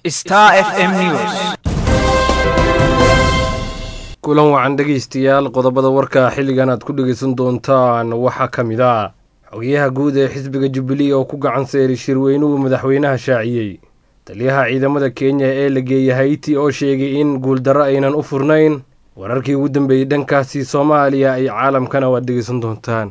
Star FM News. kulan wacan dhegaystayaal qodobada warka xilligan aad ku dhegaysan doontaan waxaa ka mid ah xogayaha guud ee xisbiga jubilee oo ku gacan seeray shirweynuhu madaxweynaha shaaciyey taliyaha ciidamada kenya ee la geeyey hayti oo sheegay in guuldarro aynan u furnayn wararkii ugu dambeeyey dhankaasi soomaaliya iyo caalamkana waad dhegaysan doontaan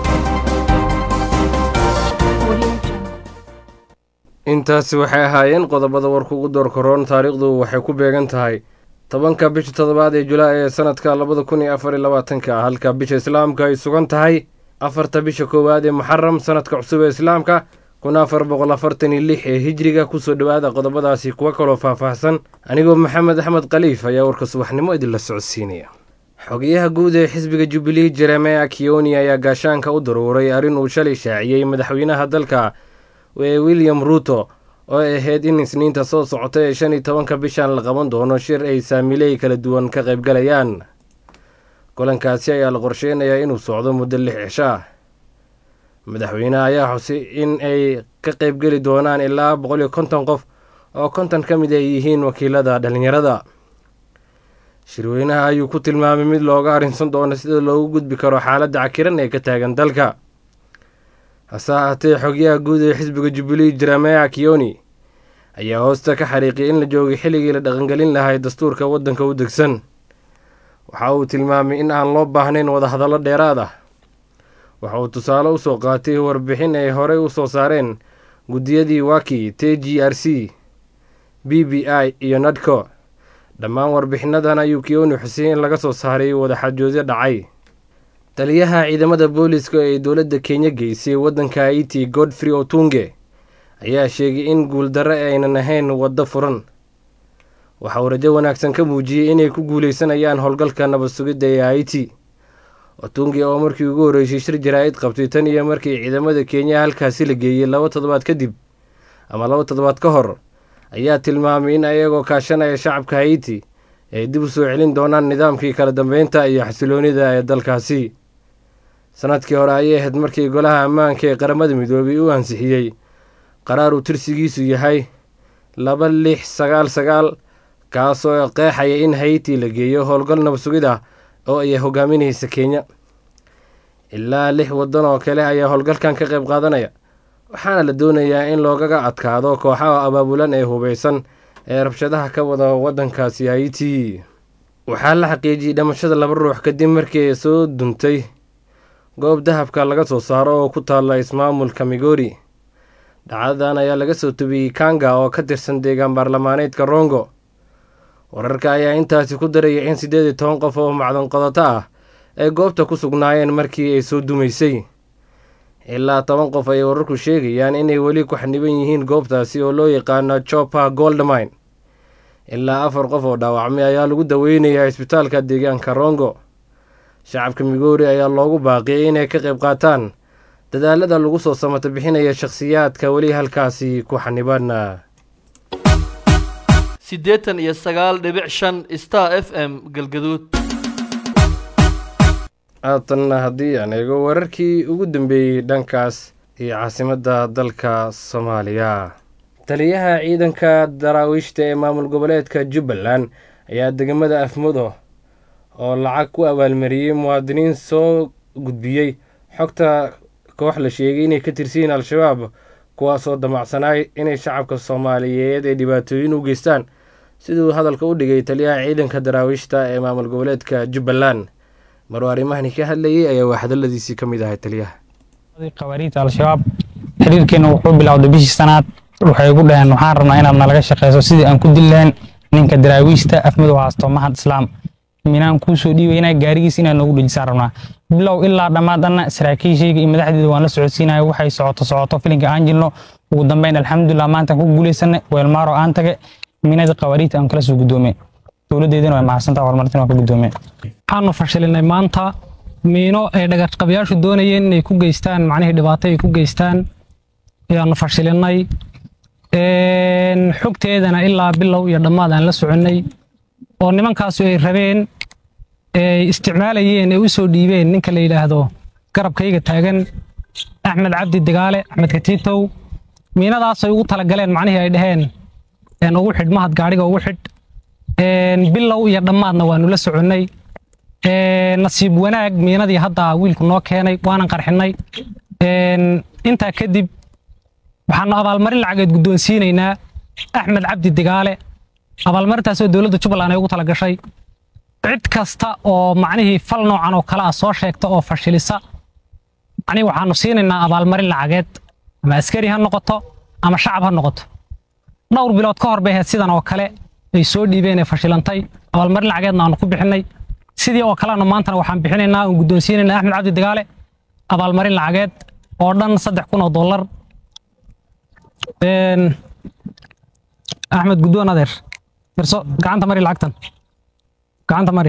intaasi waxay ahaayeen qodobada warka ugu doorkaroon taariikhdu waxay ku beegan tahay tobanka bisha toddobaad ee julaay ee sanadka labada kun iyo afar iyo labaatanka halka bisha islaamka ay sugan tahay afarta bisha koowaad ee muxaram sanadka cusub ee islaamka kun afar boqol afartan iyo lix ee hijriga kusoo dhowaada qodobadaasi kuwa kaloo faahfaahsan anigoo maxamed axmed khaliif ayaa warka subaxnimo idinla socodsiinaya xogayaha guud ee xisbiga jubilee jeremea kiyoni ayaa gaashaanka u daruuray arrin uu shalay shaaciyey madaxweynaha dalka ee william ruuto oo ay ahayd in isniinta soo socota ee shan iyo tobanka bishan la qaban doono shir ay saamiley kala duwan ka qaybgalayaan kulankaasi ayaa la qorsheynayaa inuu socdo muddo lix cisho ah madaxweyneha ayaa xusay in ay ka qaybgeli doonaan ilaa boqol iyo konton qof oo konton ka mid ay yihiin wakiilada dhallinyarada shirweynaha ayuu ku tilmaamay mid looga arrinsan doono sida loogu gudbi karo xaaladda cakiran ee ka taagan dalka hase ahaatee xogyaha guud ee xisbiga jubilee jeremea kiyoni ayaa hoosta ka xariiqiyay in la joogay xilligii la dhaqangelin lahay dastuurka waddanka u degsan waxa uu tilmaamay in aan loo baahnayn wadahadallo dheeraad ah waxa uu tusaale usoo qaatay warbixin ay horey u soo saareen guddiyadii waki t g r c b b i iyo nadco dhammaan warbixinadan ayuu kiyoni xusiyey in laga soo saaray wadaxajoodyo dhacay taliyaha ciidamada booliska ee dowladda kenya geysay waddanka haiti godfrey otunge ayaa sheegay in guuldarre aynan ahayn waddo furan waxa uu rajo wanaagsan ka muujiyey inay ku guuleysanayaan howlgalka nabad sugidda ee haiti otunge oo markii ugu horreysay shir jaraa'id qabtay tan iyo markii ciidamada kenya halkaasi la geeyey laba toddobaad kadib ama laba toddobaad ka hor ayaa tilmaamay in ayagoo kaashanaya shacabka haiti ay dib u soo celin doonaan nidaamkii kala dambeynta iyo xasiloonida ee dalkaasi sanadkii hore ayay ahayd markii golaha ammaanka ee qaramada midoobay uu ansixiyey qaraar uu tirsigiisu yahay laba lix sagaal sagaal kaasoo qeexaya in hayti la geeyo howlgal nabad sugid ah oo ay hogaaminaysa kenya ilaa lix waddan oo kale ayaa howlgalkan ka qayb qaadanaya waxaana la doonayaa in loogaga adkaado kooxaha abaabulan ee hubeysan ee rabshadaha ka wada waddankaasi haiti waxaa la xaqiijiyey dhamashada laba ruux kadib markii ay soo duntay goob dahabka laga soo saaro oo ku taalla ismaamulka migori dhacdadan ayaa laga soo tubiyey kanga oo ka tirsan deegaan baarlamaaneedka rongo wararka ayaa intaasi ku daraya in siddeed iyo toban qof oo macdan qodato ah ay goobta ku sugnaayeen markii ay soo dumaysay ilaa toban qof ayay wararku sheegayaan inay weli ku xaniban yihiin goobtaasi oo loo yaqaano chopa goldmine ilaa afar qof oo dhaawacmay ayaa lagu daweynayaa isbitaalka deegaanka rongo shacabka migoori ayaa loogu baaqiyay inay ka qayb qaataan dadaalada lagu soo samato bixinaya shakhsiyaadka weli halkaasi ku xaniban siddeetan iyo sagaal dhibic shan star f m galgaduud haatanna haddii aan eego wararkii ugu dambeeyey dhankaas iyo caasimadda dalka soomaaliya taliyaha ciidanka daraawiishta ee maamul goboleedka jubbaland ayaa degmada afmudo oo lacag ku abaalmariyey muwaadiniin soo gudbiyey xogta koox la sheegay inay ka tirsiyiin al-shabaab kuwaasoo damacsanaay inay shacabka soomaaliyeed ay dhibaatooyin u geystaan siduu hadalka u dhigay taliyaha ciidanka daraawiishta ee maamul goboleedka jubbaland maruu arrimahani ka hadlayay ayaa waa hadaladiisii ka mid ahay taliyaha khawaariijta al-shabaab xiriirkeena wuxuu bilowday bishii sanaad waxay ugu dhaheen waxaan rabnaa inaad nalaga shaqeyso sidii aan ku dili lahayn ninka daraawiishta afmadow haasto mahad islaam minaan kuu soo dhiibaynaa gaarigiis inaad noogu dhejisaan rabnaa bilow ilaa dhammaad anna saraakiishayga iyo madaxdeeda waan la socodsiinaya waxay socoto socoto filinka aan jirno ugu dambeyn alxamdulilah maantaan ku guuleysanay weelmaaro aan tage minada khawaariijta aan kala soo guddoomay dowladdeedana way mahadsantaa horumartina waan ka guddoomay waxaanu fashilinay maanta miino ay dhagarqabayaashu doonayeen inay ku geystaan macnihii dhibaato ay ku geystaan ayaanu fashilinay xogteedana ilaa bilow iyo dhammaad aan la soconnay oo nimankaasu ay rabeen ay isticmaalayeen ay u soo dhiibeen ninka la yidhaahdo garabkayga taagan axmed cabdi dagaale axmed katiitow miinadaasay ugu talagaleen macnihii ay dhaheen een ugu xidh mahad gaadhiga ugu xidh een bilow iyo dhammaadna waanu la soconnay een nasiib wanaag miinadii hadda wiilku noo keenay waanan qarxinnay een intaa kadib waxaanu abaalmarin lacageed guddoonsiinaynaa axmed cabdi digaale abaalmarintaasoo dowladda jubbaland ay ugu tala gashay cid kasta oo macnihii fal noocan oo kale ah soo sheegta oo fashilisa macnihii waxaanu siinaynaa abaalmarin lacageed ama askari ha noqoto ama shacab ha noqoto dhowr bilood ka hor bay ahayd sidan oo kale ay soo dhiibeen ee fashilantay abaalmarin lacageedna aanu ku bixinnay sidii oo kalena maantana waxaan bixinaynaa oon guddoonsiinaynaa axmed cabdi digaale abaalmarin lacageed oo dhan saddex kun oo dollar Een, axmed guddoon adeer firso gacanta mari lacagtan gacanta mari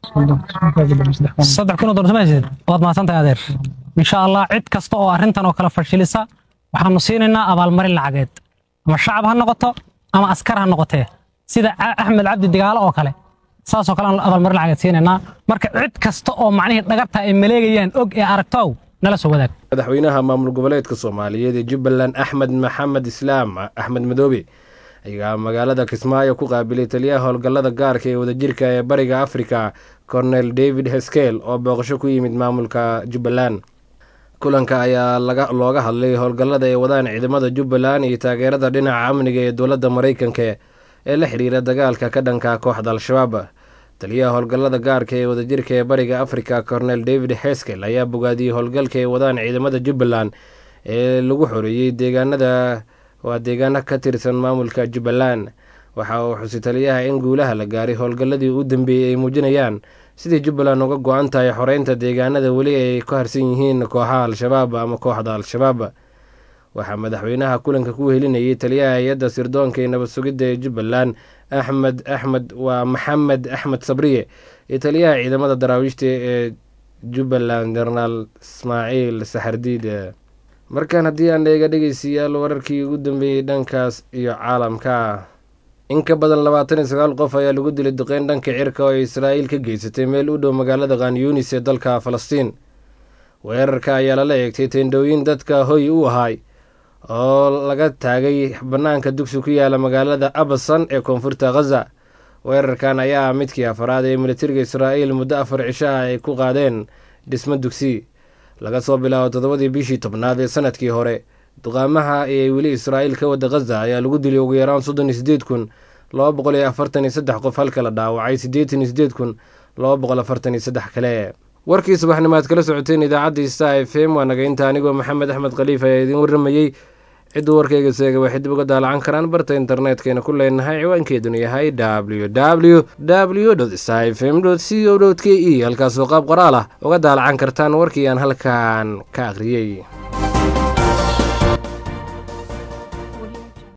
saddex kun oo dollar sama haysid waad mahadsantahay adeer insha allah cid kasta oo arrintan oo kale fashilisa waxaanu siinaynaa abaalmarin lacageed ama shacab ha noqoto ama askar ha noqotee sida Ca- axmed cabdi digaalo oo kale saasoo kale aan abaalmarin lacageed siinaynaa marka cid kasta oo macnihii dhagarta ay maleegayaan og ee aragtow nala soo wadaag madaxweynaha maamul goboleedka soomaaliyeed ee jubbaland axmed maxamed islaam axmed madoobe ayaa magaalada kismaayo ku qaabilay taliyaha howlgallada gaarka ee wadajirka ee bariga afrika cornel david heskel oo booqasho ku yimid maamulka jubbaland kulanka ayaa laga looga hadlay howlgallada ay wadaan ciidamada jubbaland iyo taageerada dhinaca amniga ee dowladda maraykanka ee la xiriira dagaalka ka dhanka kooxda al-shabaab taliyaha howlgallada gaarka ee wadajirka ee bariga afrika cornel david heskel ayaa bogaadiyey howlgalka ay wadaan ciidamada jubbaland ee lagu xoreeyey deegaanada waa deegaano ka tirsan maamulka jubbaland waxa uu xusay taliyaha in guulaha la gaaray howlgalladii u dambeeyey ay muujinayaan sidii jubbaland uga go-an tahay xoreynta deegaanada weli ay ku harsan yihiin kooxaha al-shabaab ama kooxda al-shabaab waxaa madaxweynaha kulanka ku helinayay taliyaha hay-adda sirdoonka ee nabad sugidda ee jubbaland axmed axmed waa maxamed axmed sabriye iyo taliyaha ciidamada daraawiishta ee jubbaland jenaraal ismaaciil saxardiid markaan haddii aan eega dhegeystayaal wararkii ugu dambeeyey dhankaas iyo caalamka in ka badan labaatan iyo sagaal qof ayaa lagu dilay duqeyn dhanka cirka oo ay israa'iil ka geysatay meel u dhow magaalada khan yunis ee dalka falastiin weerarka ayaa lala eegtay teendhooyin dadka hoy u ahaay oo laga taagay bannaanka dugsi ku yaala magaalada abasan ee koonfurta khaza weerarkan ayaa ah midkii afaraad ee militariga israa'iil muddo afar cisho ah ay ku qaadeen dhismo dugsi laga soo bilaabo toddobadii bishii tobnaad ee sanadkii hore duqaamaha ee weli israa'iil ka wada khaza ayaa lagu dilay ugu yaraan soddon iyo sideed kun laba boqol iyo afartan iyo saddex qof halka la dhaawacay siddeetan iyo sideed kun laba boqol afartan iyo saddex kale warkii subaxnimaad kala socoteen idaacadda sta f m waa naga inta anigoo maxamed axmed khaliif ayaa idiin warramayey cidduu warkayga seega waxay dib uga daalacan karaan barta internetkayna ku leenahay ciwaankeeduna yahay w w w sta f m c o k e halkaasoo qaab qoraal ah uga daalacan kartaan warkii aan halkan ka akhriyey